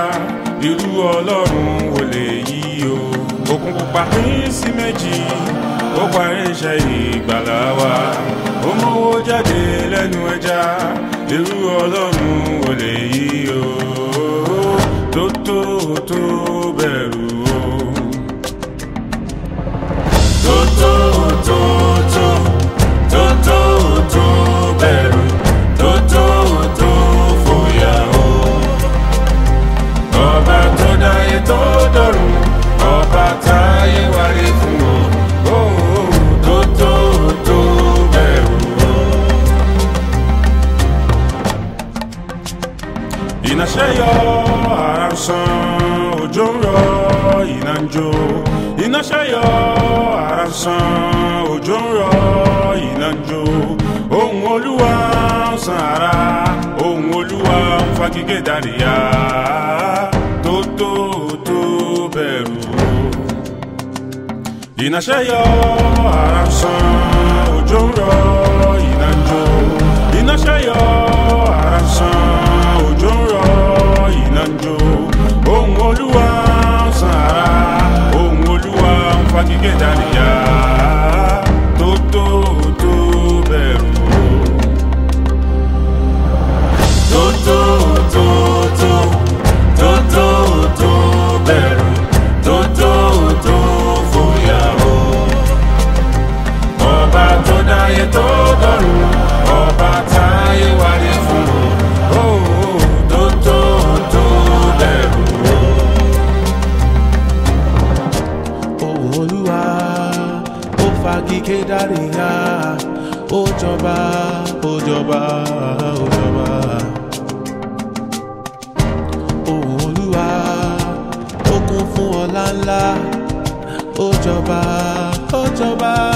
irú ọlọ́run wò lè yí o òkun pupa pín sí méjì ó parí iṣẹ́ ìgbàlá wa ó mówó jáde lẹ́nu ẹja irú ọlọ́run wò lè yí o tó tó tó bẹ̀rù o tó tó tó tó tó tó tó bẹ̀rù tó tó tó fòyà o ọba tó dáyé tó dọ̀run ọba táyé wáyé fún o ó tó tó tó bẹ̀rù o. iná ṣe yọ ara ń san òjò ń rọ iná ń jó iná ṣe yọ ara ń san òjò ń rọ iná ń jó ohun olúwa ń san ara ohun olúwa ń fagigé dàríyá tó tó tó bẹ̀rù o iná ṣe yọ ara ń san òjò ń rọ iná ń jó iná ṣe yọ ara ń san òjò ń rọ iná ń jó ohun olúwa ń san ara ohun olúwa ń fagigé dàríyá tó tó tó bẹ̀rù o tó tó tó tó tó tó tó bẹ̀rù tó tó tó fòyà o ọba tó dáyé tó dọ̀run ọba táyé wáyé fún o tó tó tó bẹ̀rù o. ohùn olúwa ó fagike dáríyá ó jọba ó jọba ó jọba ohùn olúwa ó kún fún ọlá ńlá ó jọba ó jọba